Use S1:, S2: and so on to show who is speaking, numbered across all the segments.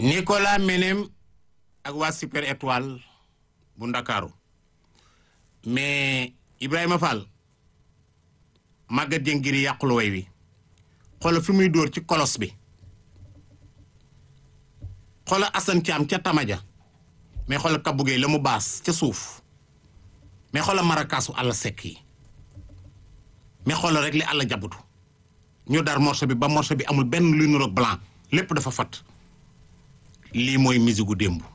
S1: Nicolas Menem ak waa Super Étoile bu Ndakaaru mais Ibrahima Fall Maguette Dieng ngir yàqulu way wi xoola fi muy dóor ci kolos bi xoola Assane Thiam ca Tamaja mais xoola Kabou Gueye la mu baas ca suuf mais xoola marakaasu àll sekk yi mais xoola rek li àll jabutu ñu dar morceau bi ba morceau bi amul benn luy nuroog blanc lépp dafa fat lii mooy musique gu démb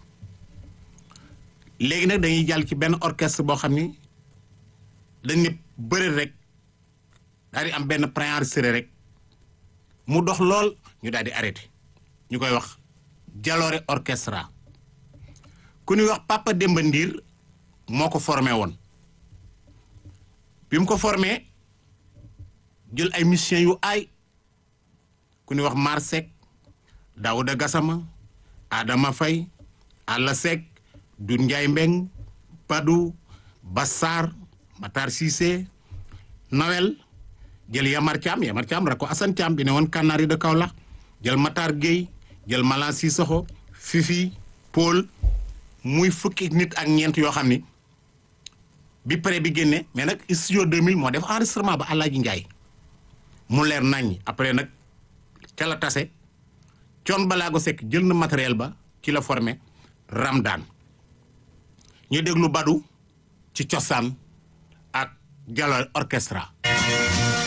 S1: léegi nag dañuy jàll ci benn orchestre boo xam ni dañ ne bëri rek daal di am benn préenregistré rek mu dox lool ñu daal di arrêté ñu koy wax Jaloore orchestra ku ñuy wax Papa Demba Ndiir moo ko formé woon bi mu ko formé jël ay musiciens yu aay ku ñuy wax Mar Seck Daouda Gassama Adama Faye Alla Seck Doudou Ndiaye Mbeng Padou Bassar Matar Cissé Nawel jël Yamar Thiam Yamar Thiam rek ko Assane Thiam bi ne woon Kanari de Kaolack jël Matar Gueye jël Malan Sissoko Fifi Paul muy fukki nit ak ñeent yoo xam ni bi pare bi génne mais nag studio 2000 moo def enregistrement ba Alaaji Njaay mu leer nañ après nag ca la tase coon balaago sekk jël na matériel ba ci la formé Ramdan ñu déglu Badu ci cosaan ak Jaloore orchestra